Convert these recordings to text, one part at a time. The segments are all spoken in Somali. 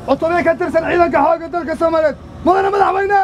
cutubyo ka tirsan ciidanka xoogga dalka soomaaliyeed mudane madaxweyne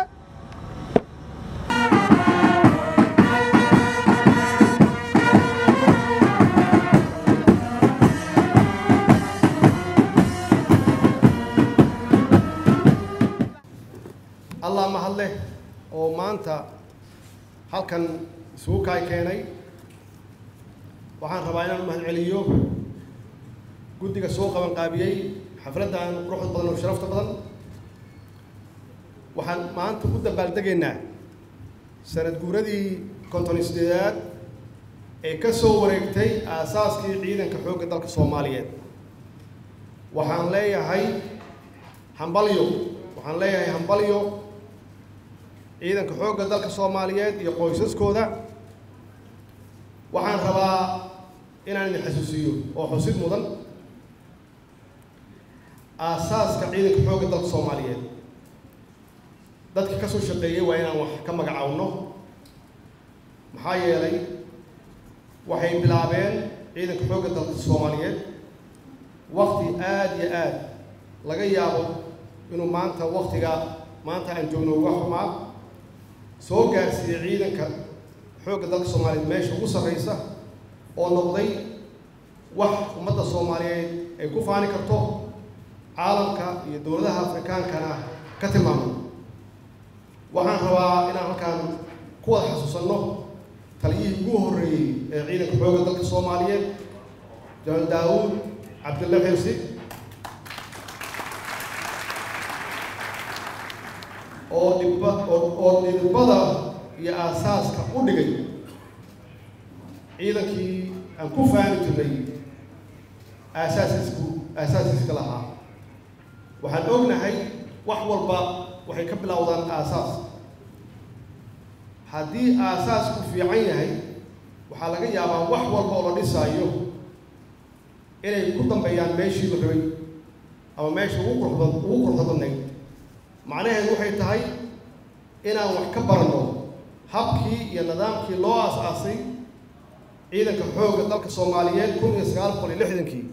allah mahad leh oo maanta halkan isugu kaay keenay waxaan rabaa inaan mahad celiyo guddiga soo qaban qaabiyey xafladdan quruxda badan oo sharafta badan waxaan maanta u dabaaldegaynaa sanad guuradii konton iyo sideedaad ee ka soo wareegtay aasaaskii ciidanka xoogga dalka soomaaliyeed waxaan leeyahay hambalyo waxaan leeyahay hambalyo ciidanka xoogga dalka soomaaliyeed iyo qoysaskooda waxaan rabaa inaan idin xasuusiyo oo xusid mudan aasaaska ciidanka xoogga dalka soomaaliyeed dadka ka soo shaqeeyey waa inaan wax ka magacaawno maxaa yeelay waxay bilaabeen ciidanka xoogga dalka soomaaliyeed wakti aada iyo aad laga yaabo inuu maanta waktiga maanta aan joogno uga xumaa soo gaarsiiyey ciidanka xoogga dalka soomaaliyeed meesha ugu sarreysa oo noqday wax ummadda soomaaliyeed ay ku faani karto caalamka iyo dowladaha afrikaankana ka tilmaamo waxaan rabaa inaan halkaan ku wada xasuusanno taliyihii ugu horreeyey ee ciidanka xoogga dalka soomaaliyeed janaal daawuud cabdilla xirsi oo dhibba oo oo dhidibada iyo aasaaska u dhigay ciidankii aan ku faani jirnay aasaasisku aasaasiska lahaa waxaan ognahay wax walba waxay ka bilowdaan aasaas haddii aasaasku fiican yahay waxaa laga yaabaa wax walba oo la dhisaayo inay ku dambeeyaan meeshii la rabay ama meesha ugu quruxda ugu quruxda badnayd macnaheedu waxay tahay inaan wax ka baranno habkii iyo nidaamkii loo aas-aasay ciidanka xoogga dalka soomaaliyeed kun iyo sagaal boqol iyo lixdankii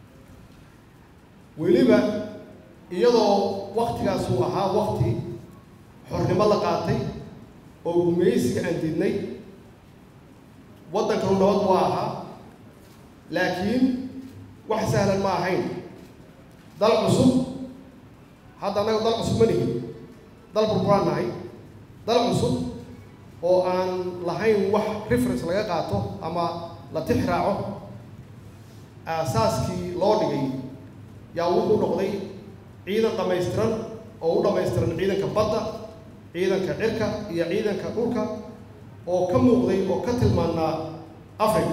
weliba iyadoo waktigaas uu ahaa wakti xornimo la qaatay oo gumaysiga aan diidnay waddankanu nabad waa ahaa laakiin wax sahlan ma ahayn dal cusub hadda annaga dal cusub ma nihin dal burburaan nahay dal cusub oo aan lahayn wax reference laga qaato ama la tix raaco aasaaskii loo dhigay yaa wuxuu noqday ciidan dhammaystiran oo u dhammaystiran ciidanka badda ciidanka cirka iyo ciidanka dhulka oo ka muuqday oo ka tilmaanaa africa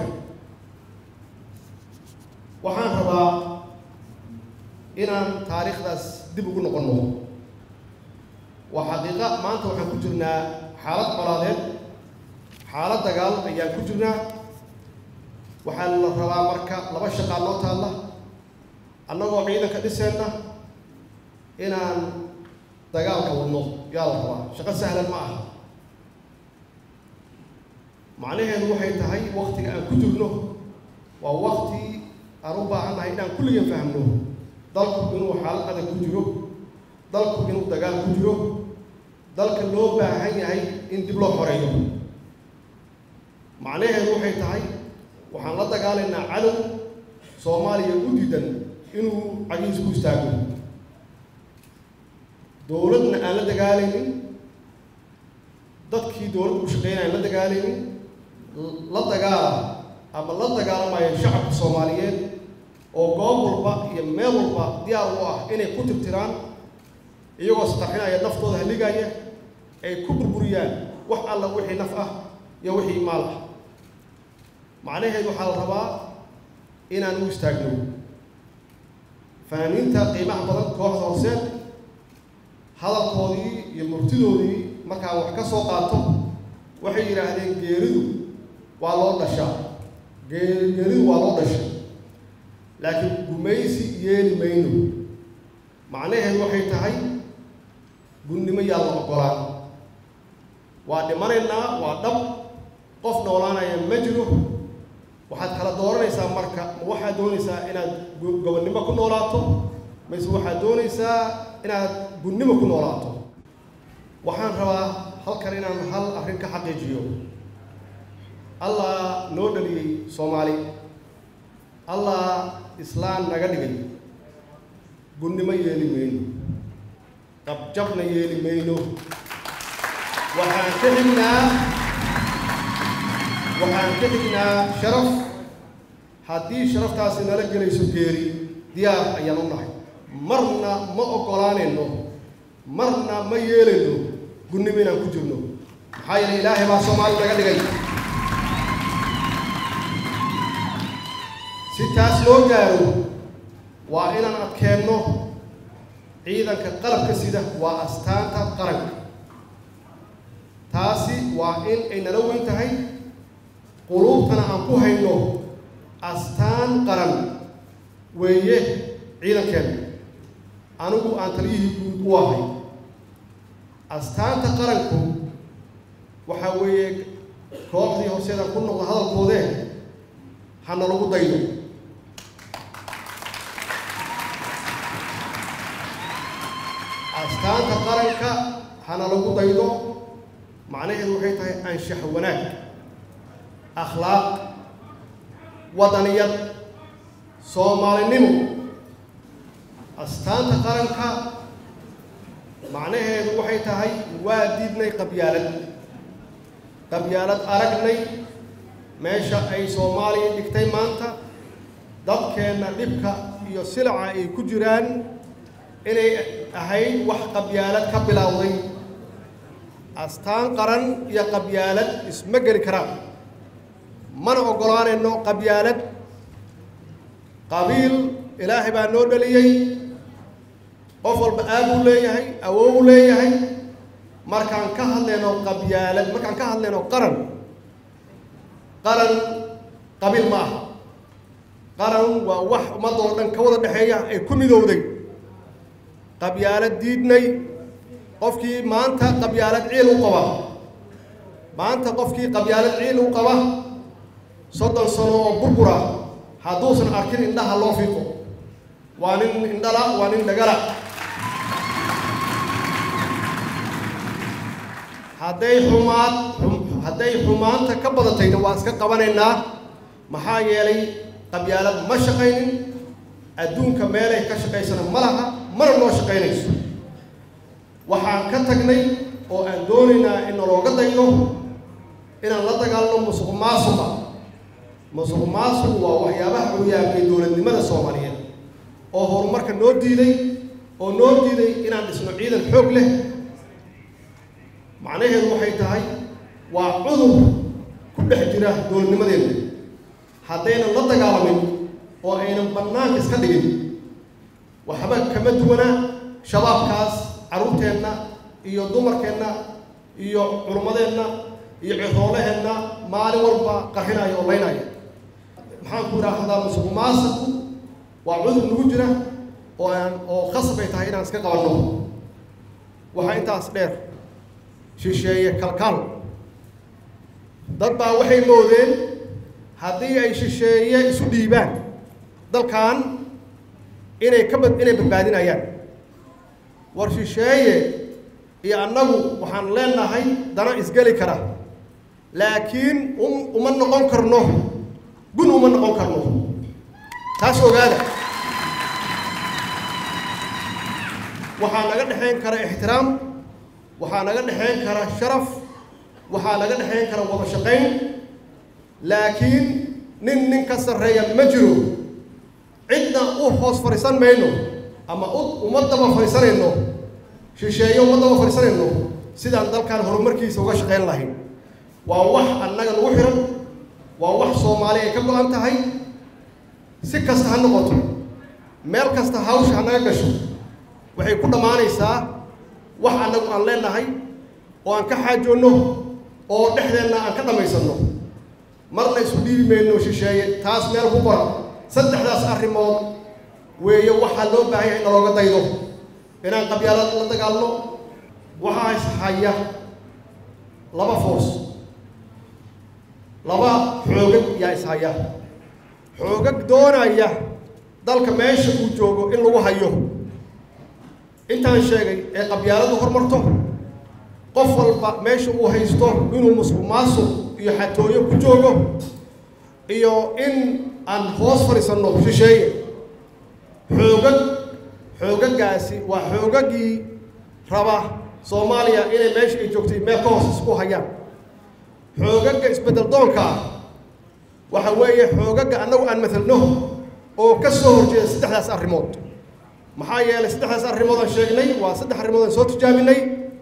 waxaan rabaa inaan taariikhdaas dib ugu noqonno waa xaqiiqa maanta waxaan ku jirnaa xaalad colaadeed xaalad dagaal ayaan ku jirnaa waxaa la rabaa marka laba shaqaa noo taalla annagoo ciidanka dhiseenna inaan dagaalka wadno yaa la rabaa shaqo sahlan ma aha macnaheedu waxay tahay waktiga aan ku jirno waa wakti aan u baahannahay inaan kulligan fahmno dalku inuu xaalad adag ku jiro dalku inuu dagaal ku jiro dalka loo baahan yahay in dib loo xoreeyo macnaheedu waxay tahay waxaan la dagaalaynaa cadow soomaaliya u diidan inuu cagiis ku istaago dowladna aan la dagaalaynin dadkii dowladda u shaqeynaya aan la dagaalaynin la dagaala ama la dagaalamayo shacabka soomaaliyeed oo goob walba iyo meel walba diyaar u ah inay ku tirtiraan iyagoo satarxinaya naftooda haligaya ay ku burburiyaan wax alla wixii naf ah iyo wixii maal ah macnaheedu waxaa la rabaa inaan u istaagno fanaaniinta qiimaha badan kooxda horseed hadalkoodii iyo murtidoodii markaan wax ka soo qaato waxay yidhaahdeen geeridu waa loo dhashaa gee geeridu waa loo dhashay laakiin gumaysi yeeli mayno macnaheedu waxay tahay gunnimo yaa la oggolaan waa dhimanaynaa waa dhab qof noolaanaya ma jiro waxaad kala dooranaysaa marka ma waxaad doonaysaa inaad gobonnimo ku noolaato mise waxaad doonaysaa inaad gunnimo ku noolaato waxaan rabaa halkan inaan hal arrin ka xaqiijiyo allah noo dhaliyey soomaali allah islaan naga dhigay gunnimo yeeli mayno qabjabna yeeli mayno waxaan ka xignaa waxaan ka xignaa sharaf haddii sharaftaasi nala gelayso geeri diyaar ayaan u nahay marna ma oggolaanayno marna ma yeelayno gunnimo inaan ku jirno maxaa yeelay ilaahay baa soomaali naga dhigay si taas loo gaaro waa inaan adkeenno ciidanka qalabka sida waa astaanta qaranka taasi waa in ay nala weyn tahay quluubtana aan ku hayno astaan qaran weeye ciidankeena anigu aan taliyihii guud u ahay astaanta qaranku waxaa weeye kooxdii horseedaan ku noqda hadalkoodee hana lagu daydo astaanta qaranka hana lagu daydo macnaheedu waxay tahay anshax wanaag akhlaaq wadaniyad soomaalinimo astaanta qaranka macnaheedu waxay tahay waa diidnay qabyaalad qabyaalad aragnay meesha ay soomaaliya dhigtay maanta dadkeenna dhibka iyo silaca ay ku jiraan inay ahayd wax qabyaalad ka bilowday astaan qaran iyo qabyaalad isma geli karaan mana oggolaanayno qabyaalad qabiil ilaahay baa noo dhaliyey qof walba aabuu leeyahay awowu leeyahay markaan ka hadlayno qabyaalad markaan ka hadlayno qaran qaran qabiil ma aha qaran waa wax ummadoo dhan ka wada dhexeeya ay ku midowday qabyaalad diidnay qofkii maanta qabyaalad ciil u qaba maanta qofkii qabyaalad ciil u qaba soddon sano oo burbura hadduusan arkin indhaha loo fiiqo waa nin indhala waa nin dhagala hadday xumaad hadday xumaanta ka badatayna waa iska qabanaynaa maxaa yeelay qabyaalad ma shaqaynin adduunka meelay ka shaqaysana ma laha mana noo shaqaynayso waxaan ka tagnay oo aan doonaynaa in nalooga daydo inaan la dagaalno musuq maasuqa musuq maasuqu waa waxyaabaha curyaamay dowladnimada soomaaliyeed oo horumarka noo diiday oo noo diiday inaan dhisno ciidan xoog leh macnaheedu waxay tahay waa cudur ku dhex jira dowladnimadeenna haddaynan la dagaalamin oo aynan bannaanka iska dhigin waxba kama duwana shabaabkaas carruurteenna iyo dumarkeenna iyo culummadeenna iyo ciroolaheenna maalin walba qarxinaya oo laynaya maxaan ku idhaahdaa musuq maasiqu waa cudur nagu jira oo aan oo khasab ay tahay inaan iska qabanno waxaa intaas dheer shisheeye kalkaal dad baa waxay moodeen haddii ay shisheeye isu dhiibaan dalkan inay ka bad inay badbaadinayaan war shisheeye iyo annagu waxaan leenahay dana isgeli kara laakiin um uma noqon karno gun uma noqon karno taas ogaada waxaa naga dhexayn kara ixtiraam waxaa naga dhexayn kara sharaf waxaa naga dhexayn kara wada shaqayn laakiin nin nin ka sarreeya ma jiro cidna u hoos fadhiisan mayno ama u uma daba fadhiisanayno shisheeye uma daba fadhiisanayno sidaan dalkan horumarkiisa uga shaqayn lahayn waa wax annaga nagu xihan waa wax soomaali ay ka go-an tahay si kasta ha noqoto meel kasta hawsha hanaga gasho waxay ku dhammaanaysaa wax annagu aan leenahay oo aan ka xaajoonno oo dhexdeenna aan ka dhammaysanno marna isu dhiibi mayno shisheeye taas meel ku qora saddexdaas arrimood weeye waxaa loo baahan yahay in nalooga daydo inaan qabyaalad la dagaalno waxaa ishaya laba foors laba xoogag yaa ishaya xoogag doonaya dalka meesha uu joogo in lagu hayo intaan sheegay ee qabyaaladu hormarto qof walba meesha uu haysto inuu musuq maasuq iyo xatooyo ku joogo iyo in aan hoos fadhiisanno shisheeye xoogag xoogagaasi waa xoogagii raba soomaaliya inay meesha ay joogtay meel ka hoos isku hayaan xoogaga isbeddel doonka ah waxa weeye xoogaga annagu aan matalno oo ka soo horjeeda saddexdaas arrimood maxaa yeelay saddexdaas arrimood aan sheegnay waa saddex arrimood aan soo tijaabinay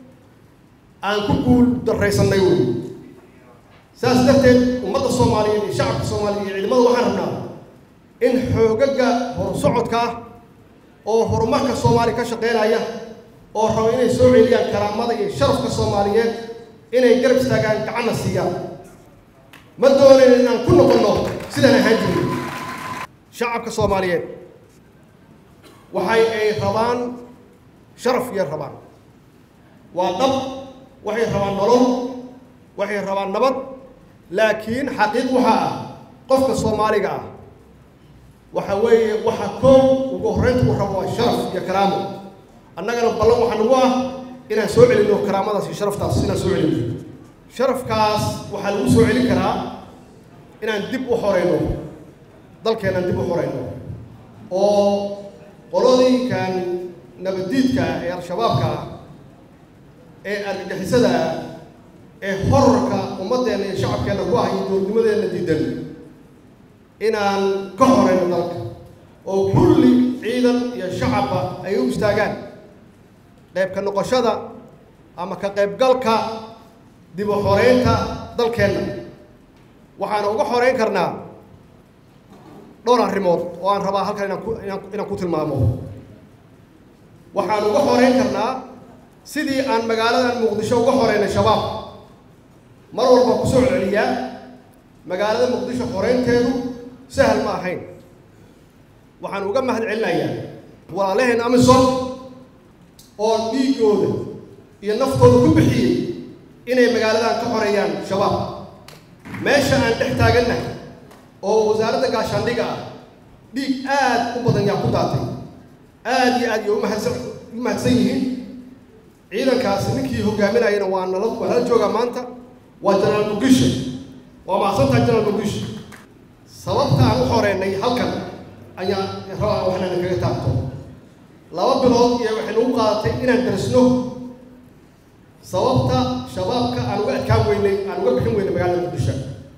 aan ku guul darraysannay wey saas darteed ummadda soomaaliyeed iyo shacabka soomaaliyeed iyo ciidamada waxaan rabnaa in xoogaga horsocodka ah oo horumarka soomaaliya ka shaqeynaya oo raba inay soo celiyaan karaamada iyo sharafka soomaaliyeed inay garab istaagaan gacanna siiyaan ma doonayn inaan ku noqonno sidaan ahaan jirin shacabka soomaaliyeed waxay ay rabaan sharaf yay rabaan waa dhab waxay rabaan nolol waxay rabaan nabad laakiin xaqiiq waxaa ah qofka soomaaliga ah waxa weeye waxa koow ugu horreynta uu rabo waa sharaf iyo karaamo annagana ballan waxaa nagu ah inaan soo celinno karaamadaas iyo sharaftaas inaan soo celinno sharafkaas waxaa lagu soo celin karaa inaan dib u xoreyno dalkeenaan dib u xoreyno oo qolooyinkan nabaddiidka ah ee al-shabaabka ah ee argagixisada ah ee horarka ummaddeenna iyo shacabkeenna ku ah iyo dowladnimadeenna diidan inaan ka horeyno dalka oo kulli ciidan iyo shacabba ay u istaagaan qayb ka noqoshada ama ka qaybgalka dib u xoreynta dalkeenna waxaana uga xoreyn karnaa dhowr arrimood oo aan rabaa halkan inaan ku inaan inaan ku tilmaamo waxaan uga xoreyn karnaa sidii aan magaaladan muqdisho uga xoreynay shabaab mar walba ku soo celiyaa magaalada muqdisho xoreynteedu sahal ma ahayn waxaan uga mahad celinayaa walaalaheen amisom oo dhiigooda iyo naftooda ku bixiyey inay magaaladan ka xoreeyaan shabaab meesha aan dhex taagannahay oo wasaaradda gaashaandhiga ah dhiig aad u badan yaa ku daatay aad iyo aad iyo umahadsan u mahadsan yihiin ciidankaasi ninkii hogaaminayana waa nala waa nala joogaa maanta waa jenaraal mugisho waa mahadsantahay jenaraal mugisho sababta aan u xoreynay halkan ayaa rabaa waxnana kaga taabto laba bilood iyo waxay nagu qaadatay inaan darisno sababta shabaabka aan uga adkaan weynay aan uga bixin weynay magaalada muqdisho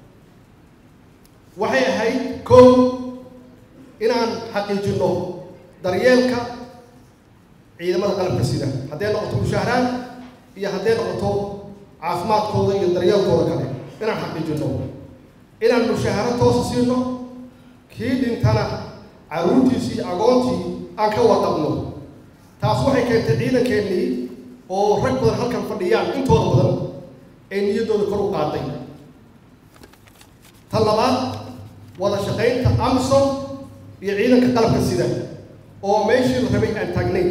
waxay ahayd kow inaan xaqiijinno daryeelka ciidamada qalabka sida hadday noqoto mushaaharaad iyo hadday noqoto caafimaadkooda iyo daryeelkooda kale inaan xaqiijinno inaan mushaaharo toosa siino kii dhintana carruurtiisii iyo agoontii aan ka wadaqno taas waxay keentay ciidankeennii oo rag badan halkan fadhiyaan intooda badan ee niyaddooda kor u qaaday ta labaad wada shaqaynta amsom iyo ciidanka qalabka sida oo meeshii la rabay aan taagnayn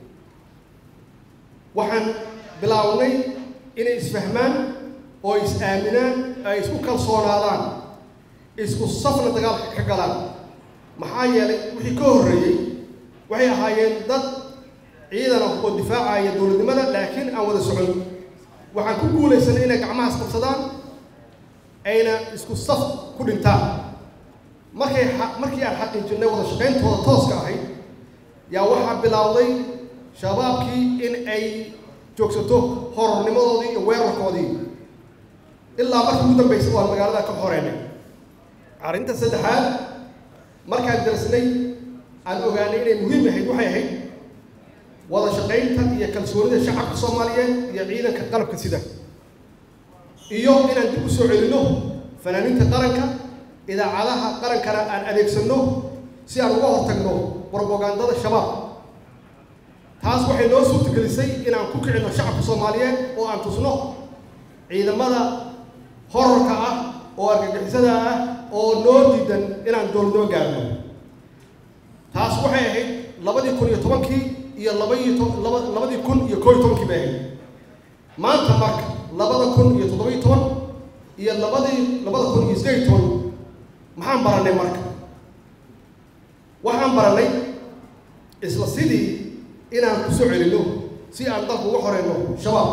waxaan bilaawnay inay isfahmaan oo is aaminaan ay isku kalsoonaadaan isku safna dagaalka ka galaan maxaa yeelay wixii ka horreeyey waxay ahaayeen dad ciidan ah oo difaacaya dowladnimada laakiin aan wada socon waxaan ku guulaysanay inay gacmahaas qabsadaan ayna isku saf ku dhintaan markay markii aan xaqiijinay wada shaqayntooda tooska ahayd yaa waxaa bilowday shabaabkii in ay joogsato horornimadoodii iyo weerarkoodii ilaa markii ugu dambaysay waan magaalada ka xoreynay arrinta saddexaad markaan darsnay aan ogaanay inay muhiim ahayd waxay ahayd wada shaqaynta iyo kalsoonida shacabka soomaaliyeed iyo ciidanka qalabka sida iyo inaan dib u soo celinno fanaaniinta qaranka idaacadaha qarankana aan adeegsanno si aan uga hortagno brobagandada shabaab taas waxay noo suurtagelisay inaan ku kicinno shacabka soomaaliyeed oo aan tusno ciidamada horarka ah oo argagixisada ah oo noo diidan inaan dowladnimo gaarno taas waxay ahayd labadii kun iyo tobankii iyo labaiyo to laba labadii kun iyo koo iyo tobankii bay ahayd maanta marka labada kun iyo toddobiyo toban iyo labadii labada kun iyo siddeed iyo toban maxaan barannay marka waxaan barannay isla sidii inaan ku soo celinno si aan dalku uga horeyno shabaab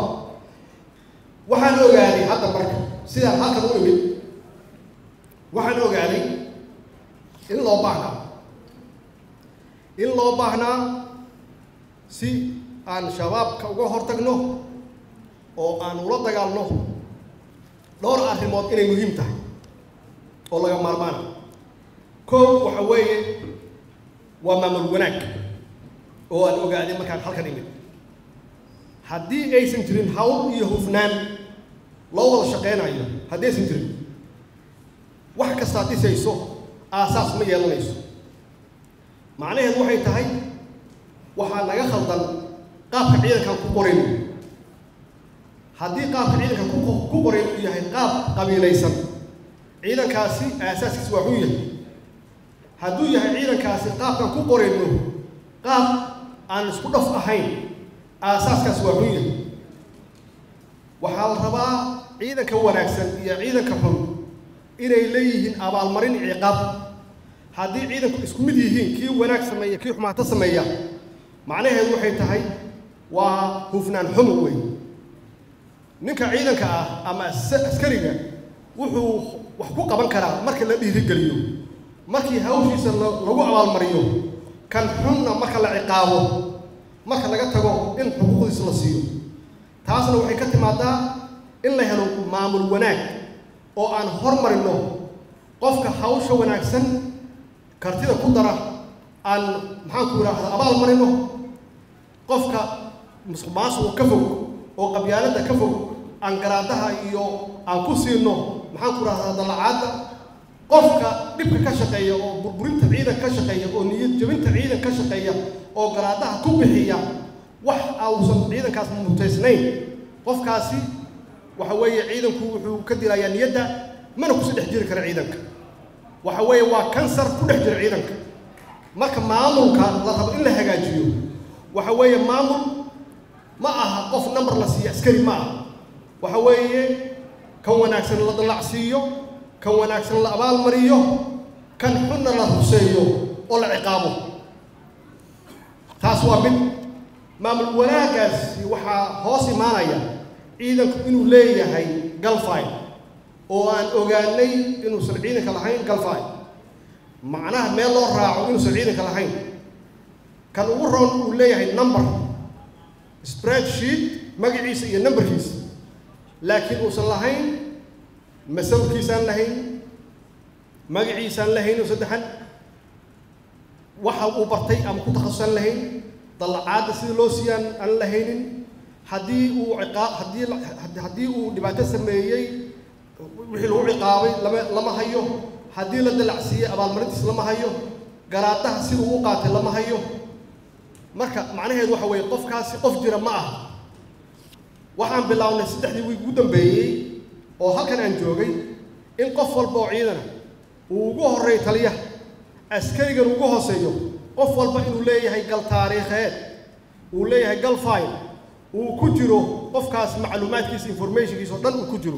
waxaan ogaaday hadda marka sidaan halkan u imid waxaan ogaaday in loo baahnaa in loo baahnaa si aan shabaabka uga hortagno oo aan ula dagaalno dhowr arrimood inay muhiim tahay oo laga maarmaana kow waxa weeye waa maamul wanaag oo aan ogaaday markaan halkan imid haddii aysan jirin hawl iyo hufnaan loo wada shaqeynayo haddii aysan jirin wax kastaad dhisayso aasaas ma yeelanayso macnaheedu waxay tahay waxaa naga khaldan qaabka ciidankan ku qorayn haddii qaabka ciidankan ku ku qorayn uu yahay qaab qabiilaysan ciidankaasi aasaaskiis waa xun yahay hadduu yahay ciidankaasi qaabkan ku qorayno qaab aan isku dhaf ahayn aasaaskaas waa xun yahay waxaa la rabaa ciidanka wanaagsan iyo ciidanka xun inay leeyihiin abaalmarin ciqaab haddii ciidanku isku mid yihiin kii wanaag sameeya kii xumaato sameeya macnaheedu waxay tahay waa hufnaan xumo wey ninka ciidanka ah ama askariga wuxuu wax ku qaban karaa marka la dhiirigeliyo markii hawshiisa lagu abaalmariyo kan xunna marka la ciqaabo marka laga tago in xuquuqdiisa la siiyo taasna waxay ka timaadaa in la helo maamul wanaag oo aan hormarino qofka hawsha wanaagsan kartida ku dara aan maxaanku idhaahda abaal marino qofka musuq maasuqa ka fog oo qabyaaladda ka fog aan garaadaha iyo aan ku siino maxaanku idhahdaa dallacaadda qofka dhibka ka shaqeeya oo burburinta ciidan ka shaqeeya oo niyad jabinta ciidan ka shaqeeya oo garaadaha ku bixiya wax ausan ciidankaas mutaysnayn qofkaasi waxa weeye ciidanku wuxuu ka dilayaa niyadda mana kusii dhex jiri kara ciidanka waxa weeye waa kansar ku dhex jira ciidanka marka maamulka la rabo in la hagaajiyo waxa weeye maamul ma aha qof number la siiyo askari ma aha waxa weeye kan wanaagsan la dallacsiiyo kan wanaagsan la abaalmariyo kan xunna la ruseeyo oo la ciqaabo taas waa mid maamul wanaagaasi waxaa hoos imaanaya ciidanku inuu leeyahay galfine oo aan ogaanay inuusan ciidanka lahayn galfine macnaha meel loo raaco inuusan ciidanka lahayn kan ugu roon uu leeyahay number spreadsheet magaciisa iyo numberkiisa laakiin uusan lahayn masawirkiisaan lahayn magaciisaan lahayn oo saddexan waxa uu bartay ama ku takhasusaan lahayn dallacaadda sida loo siiyaan aan lahaynin haddii uu ciqaab haddii haddii uu dhibaato sameeyey wixii lagu ciqaabay lama lama hayo haddii la dalacsiiyey abaalmarintiis lama hayo garaadaha siduu u qaatay lama hayo marka macnaheedu waxa weeye qofkaasi qof jira ma aha waxaan bilownay saddexdii wiig ugu dambeeyey oo halkan aan joogay in qof walba oo ciidana uu ugu horreeyo taliyaha askarigan ugu hooseeyo qof walba inuu leeyahay gal taariikheed uu leeyahay gal file uu ku jiro qofkaas macluumaadkiisa informationkiisa oo dhan uu ku jiro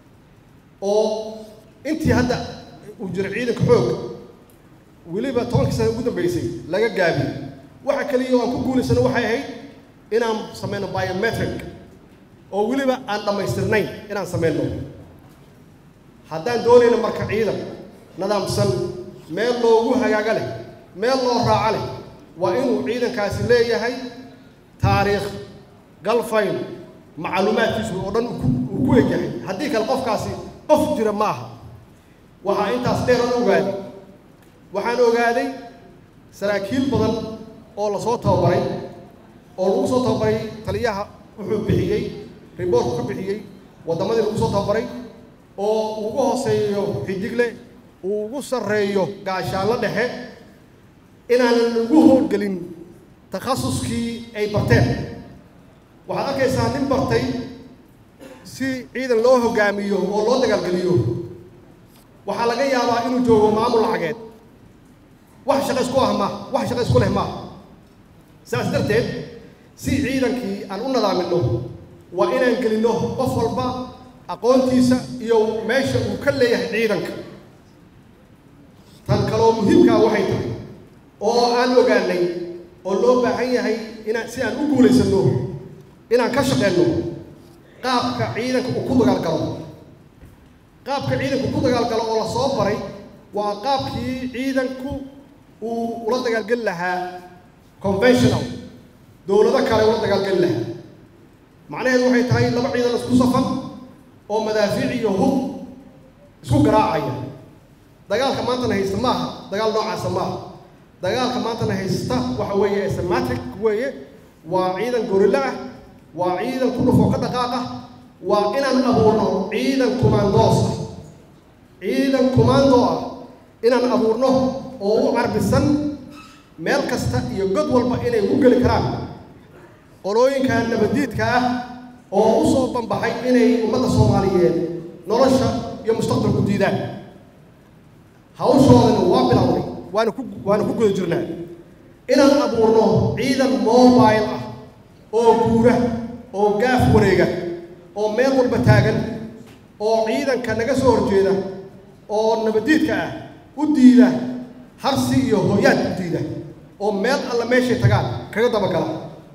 oo intii hadda uu jiro ciidanka xoog weliba tobankii sana ugu dambeysay laga gaabiyey waxa kaliya oo aan ku guulaysano waxay ahayd inaan samayno biometric oo weliba aan dhammaystirnayn inaan samayno haddaan doonayno marka ciidan nadaamsan meel loogu hagaaga leh meel loo raaco leh waa inuu ciidankaasi leeyahay taariikh galfayn macluumaadkiisu oo dhan uu ku egyahay haddii kale qofkaasi qof jira ma aha waxaa intaas dheeran ogaaday waxaan ogaaday saraakiil badan oo lasoo tababaray oo lagu soo tababaray taliyaha wuxuu bixiyey riboortku ka bixiyey waddamadii lagu soo tababaray oo ugu hooseeyo xidigle uu ugu sarreeyo gaashaanlo dhexe inaanan lagu howlgelin takhasuskii ay barteen waxaad arkaysaa nin bartay si ciidan loo hogaamiyo oo loo dagaalgeliyo waxaa laga yaabaa inuu joogo maamul lacageed wax shaqa isku ah ma wax shaqa isku leh maaha saas darteed si ciidankii aan u nadaaminno waa inaan gelinno qof walba aqoontiisa iyo meesha uu ka leeyahay ciidanka tan kaloo muhiimkaa waxay tahay oo aan ogaanay oo loo baahan yahay inaan si aan u guulaysanno inaan ka shaqeenno qaabka ciidanka uu ku dagaalgalo qaabka ciidanku ku dagaalgalo oo la soo baray waa qaabkii ciidanku uu ula dagaalgeli lahaa conventional dowlado kale ula dagaalgeli lahaa macnaheedu waxay tahay laba ciidan isku safan oo madaafiic iyo hub isku garaacaya dagaalka maantana haysta maaha dagaal noocaasa maaha dagaalka maantana haysta waxa weeye asematic weeye waa ciidan gorilla ah waa ciidan ku dhufoo ka dhaqaaq ah waa inaan abuurno ciidan kumaandoos ah ciidan kumaando ah inaan abuurno oo u carbisan meel kasta iyo god walba inay ku geli karaan qolooyinka nabadiidka ah oo u soo banbaxay inay ummadda soomaaliyeed nolosha iyo mustaqbalku diidaan hawshoodana waa bilowday waana ku waana ku guda jirnaa inaan abuurno ciidan mobile ah oo guura oo gaaf wareega oo meel walba taagan oo ciidanka naga soo horjeeda oo nabadiidka ah u diida harsi iyo hooyaad u diida oo meel alla meeshay tagaan kaga dabagala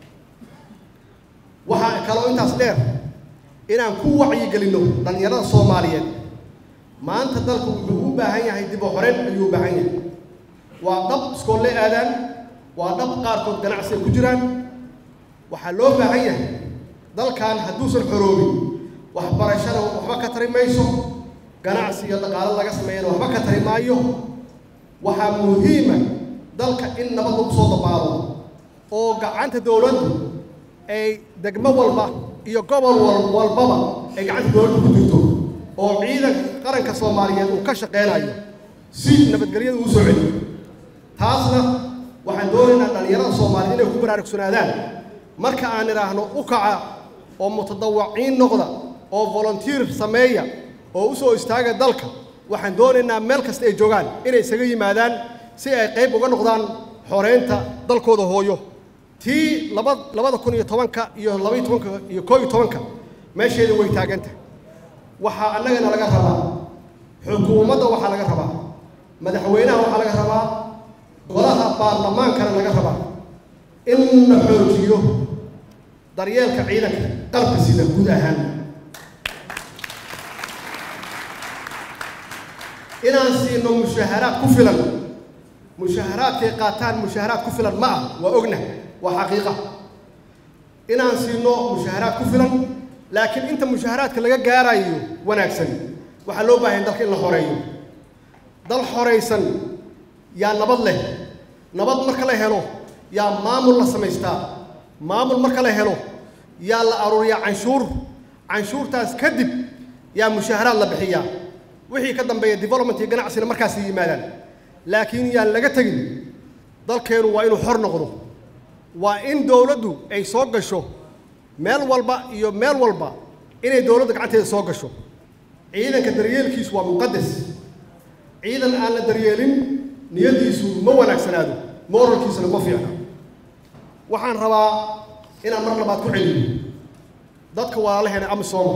waxaa kaloo intaas dheer inaan ku wacyigelinno dhallinyarada soomaaliyeed maanta dalku wuxuu u baahan yahay dib u xoreyn ayuu u baahan yahay waa dhab iskoolle aadaan waa dhab qaarkood ganacsi ay ku jiraan waxaa loo baahan yahay dalkan hadduusan xoroobin waxbarashada waxba ka tari mayso ganacsi iyo dhaqaalo laga sameeyana waxba ka tari maayo waxaa muhiima dalka in nabad lagu soo dabaalo oo gacanta dowladdu ay degmo walba iyo gobol walbaba ay gacanta dowladdu ku jirto oo ciidanka qaranka soomaaliyeed uu ka shaqeynayo si nabadgelyada uu soo celiyo taasna waxaan doonaynaa dhallinyarada soomaaliyeed inay ku baraarugsanaadaan marka aan idhaahno u kaca oo mutadawaciin noqda oo volunteer sameeya oo u soo istaaga dalka waxaan doonaynaa meel kasta ay joogaan inay isaga yimaadaan si ay qayb uga noqdaan xoreynta dalkooda hooyo tii laba labada kun iyo tobanka iyo labaiyo tobanka iyo koo iyo tobanka meesheeda way taaganta waxaa annagana laga rabaa xukuumadda waxaa laga rabaa madaxweynaha waxaa laga rabaa golaha baarlamaankana laga rabaa in la xoojiyo daryeelka ciidanka qalka sida guud ahaan inaan siino mushaaharaad ku filan mushaaharaadkay qaataan mushaaharaad ku filan ma ah waa ogna waa xaqiiqa inaan siino mushaaharaad ku filan laakiin inta mushaaharaadka laga gaarayo wanaagsan waxaa loo baahan dalka in la xoreeyo dal xoraysan yaa nabad leh nabad marka la helo yaa maamul la samaystaa maamul marka la helo yaa la aruuriyaa canshuur canshuurtaas kadib yaa mushaaharaad la bixiyaa wixii ka dambeeya development iyo ganacsina markaas yimaadaan laakiin yaan laga tegin dalkeenu waa inuu xor noqdo waa in dowladdu ay soo gasho meel walba iyo meel walba inay dowladda gacanteeda soo gasho ciidanka daryeelkiisu waa muqadas ciidan aan la daryeelin niyaddiisu ma wanaagsanaado moralkiisuna ma fiicna waxaan rabaa inaan mar labaad ku celiyo dadka walaalaheena amisooma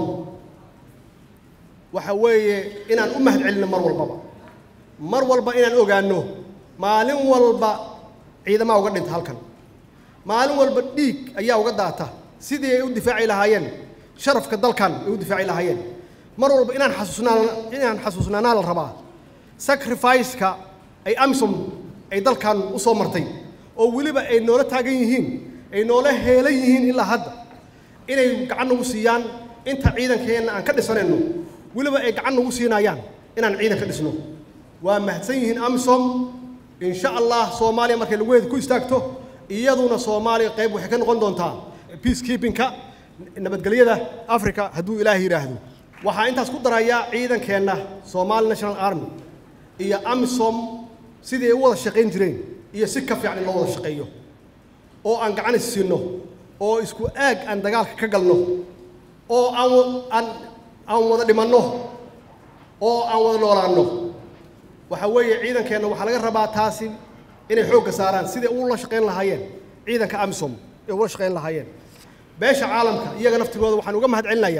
waxa weeye inaan u mahad celinno mar walbaba mar walba inaan ogaanno maalin walba ciidamaa uga dhinta halkan maalin walba dhiig ayaa uga daata sidii ay u difaaci lahaayeen sharafka dalkan ay u difaaci lahaayeen mar walba inaan xasuusnaan inaan xasuusnaanaa la rabaa sacrifice-ka ay amisom ay dalkan u soo martay oo weliba ay noola taagan yihiin ay noola heelan yihiin ilaa hadda inay gacan nagu siiyaan inta ciidankeenna aan ka dhisanayno weliba ay gacan nagu siinayaan inaan ciidan ka dhisno waa mahadsan yihiin amisom insha allah soomaaliya markay laguheeda ku istaagto iyaduna soomaaliya qayb waxay ka noqon doontaa peacekeepingka nabadgelyada africa hadduu ilaahay yidhaahdo waxaa intaas ku darayaa ciidankeenna somali national army iyo amisom sidii ay u wada shaqayn jireen iyo si ka fiican in loo wada shaqeeyo oo aan gacan is siinno oo isku aag aan dagaalka ka galno oo aan aan aan wada dhimanno oo aan wada noolaanno waxa weeye ciidankeenna waxaa laga rabaa taasi inay xoogga saaraan sidai ula shaqayn lahaayeen ciidanka amisom ay ula shaqayn lahaayeen beesha caalamka iyaga naftigooda waxaan uga mahad celinayaa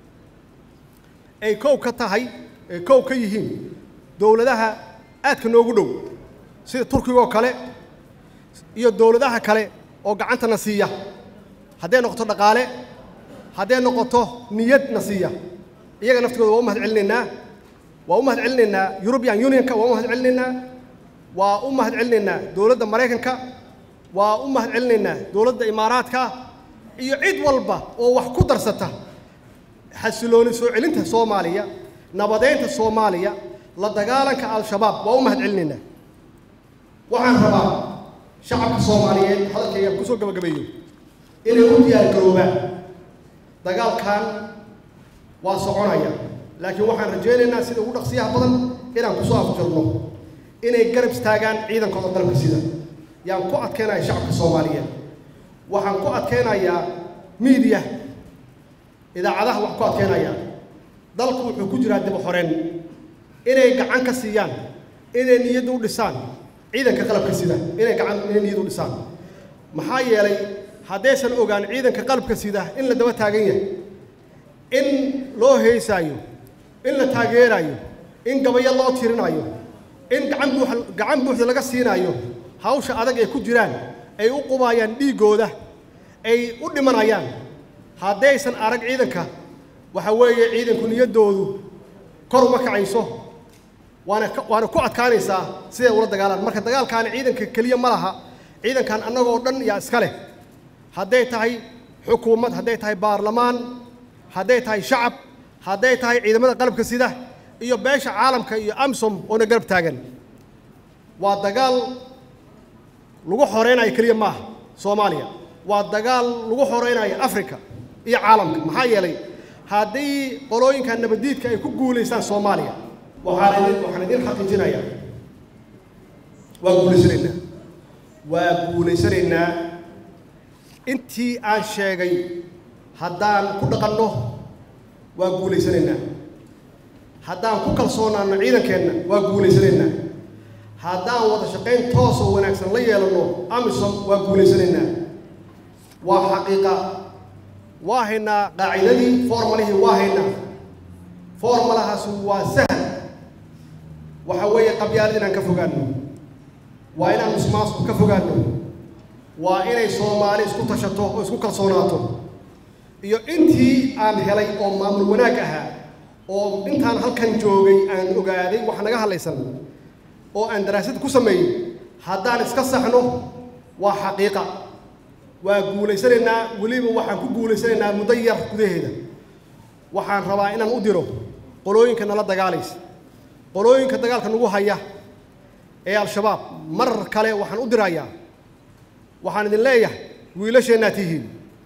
ay kow ka tahay ay kow ka yihiin dowladaha aadka noogu dhow sida turkiga oo kale iyo dowladaha kale oo gacantana siiya hadday noqoto dhaqaale hadday noqoto niyadna siiya iyaga naftigooda waa u mahad celinaynaa waa u mahad celinaynaa european unionka waa u mahad celinaynaa waa u mahad celinaynaa dowladda maraykanka waa u mahad celinaynaa dowladda imaaraadka iyo cid walba oo wax ku darsata xasilooni soo celinta soomaaliya nabadeynta soomaaliya la dagaalanka al-shabaab waa u mahad celinaynaa waxaan rabaa shacabka soomaaliyeed hadalkayga kusoo gabagabeeyo inay u diyaar garoobaan dagaalkan waa soconaya laakiin waxaan rajaynaynaa sida ugu dhaqsiyaha badan inaan kusoo afjarno inay garab istaagaan ciidankooda dalka sida yaan ku adkaynaya shacabka soomaaliyeed waxaan ku adkaynayaa miidiya idaacadaha wax ku adkaynayaa dalku wuxuu ku jiraa dib u xoreen inay gacan ka siiyaan inay niyadda u dhisaan ciidanka qalabka sida inay gacan inay niyadda u dhisaan maxaa yeelay haddaysan ogaan ciidanka qalabka sida in la daba taagan yahay in loo heysaayo in la taageerayo in gabayo loo tirinayo in gacan buux gacan buuxda laga siinaayo hawsha adag ay ku jiraan ay u qubaayaan dhiiggooda ay u dhimanayaan haddaysan arag ciidanka waxa weeye ciidanku niyaddoodu kor uma kacayso waana waana ku adkaanaysaa siday ula dagaalaan marka dagaalkaani ciidanka keliya ma laha ciidankan annagoo dhan yaa iska leh hadday tahay xukuumad hadday tahay baarlamaan hadday tahay shacab hadday tahay ciidamada qalabka sida iyo beesha caalamka iyo amsom oona garab taagan waa dagaal lagu xoreynayo keliya maaha soomaaliya waa dagaal lagu xoreynayo africa iyo caalamka maxaa yeelay haddii qolooyinka nabadiidka ay ku guulaystaan soomaaliya waxaan idin waxaan idin xaqiijinayaa waa guulaysanaynaa waa guulaysanaynaa intii aan sheegay haddaan ku dhaqanno waa guulaysanaynaa haddaan ku kalsoonaanno ciidankeenna waa guulaysanaynaa haddaan wada shaqayn toos oo wanaagsan la yeelanno amisom waa guulaysanaynaa waa xaqiiqa waa haynaa qaacidadii formalihii waa haynaa formalahaas waa sahal waxa weeye qabyaalad inaan ka fogaanno waa inaan musmaasku ka fogaanno waa inay soomaali isku tashato oo isku kalsoonaato iyo intii aan helay oo maamul wanaag ahaa oo intaan halkan joogay aan ogaaday wax naga hadlaysan oo aan daraasad ku sameeyey haddaan iska saxno waa xaqiiqa waa guulaysanaynaa weliba waxaan ku guulaysanaynaa muddo yar gudaheeda waxaan rabaa inaan u diro qolooyinka nala dagaalaysa qolooyinka dagaalka nagu haya ee al-shabaab marar kale waxaan u dirayaa waxaan idin leeyahay wiilasheennaad tihiin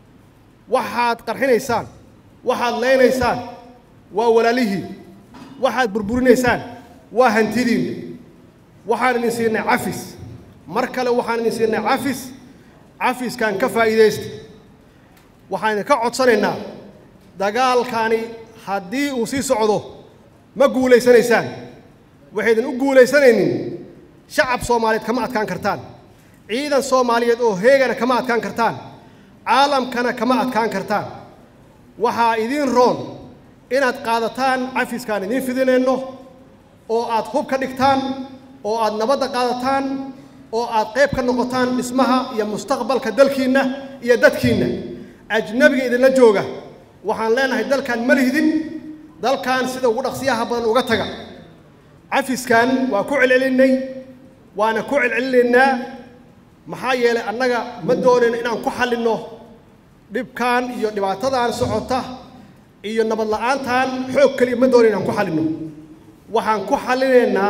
waxaad qarxinaysaan waxaad leynaysaan waa walaalihiin waxaad burburinaysaan waa hantidiin waxaan idin siinay cafis mar kale waxaan idin siinay cafis cafiskan ka faa'iidaysta waxaan idinka codsanaynaa dagaalkani haddii uu sii socdo ma guulaysanaysaan waxaydan u guulaysanaynin shacab soomaaliyeed kama adkaan kartaan ciidan soomaaliyeed oo heegana kama adkaan kartaan caalamkana kama adkaan kartaan waxaa idiin roon inaad qaadataan cafiskaan idiin fidinayno oo aad hub ka dhigtaan oo aad nabadda qaadataan oo aad qayb ka noqotaan dhismaha iyo mustaqbalka dalkiinna iyo dadkiinna ajnabiga idinla jooga waxaan leenahay dalkan ma lihdin dalkan sida ugu dhaqsiyaha badan uga taga cafiskan waa ku celcelinnay waana ku celcelinaynaa maxaa yeelay annaga ma doonayno inaan ku xallinno dhibkan iyo dhibaatadan socota iyo nabad la'aantan xoog keliya ma doonayno inaan ku xallinno waxaan ku xallinaynaa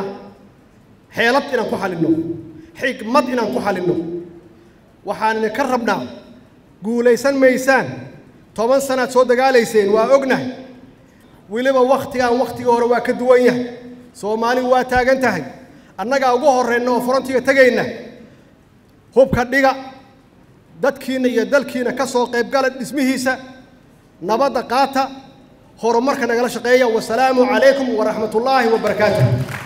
xeelad inaan ku xallinno xigmad inaan ku xallinno waxaan idinka rabnaa guulaysan maysaan toban sanaad soo dagaalayseen waa ognahay weliba wakhtigan wakhtigii hore waa ka duwan yahay soomaali waa taagan tahay annagaa ugu horrayna oo forontiga tegayna hubka dhiga dadkiinna iyo dalkiina ka soo qaybgala dhismihiisa nabadda qaata horumarka nagala shaqeeya wasalaamu calaykum waraxmat ullaahi wabarakaatuh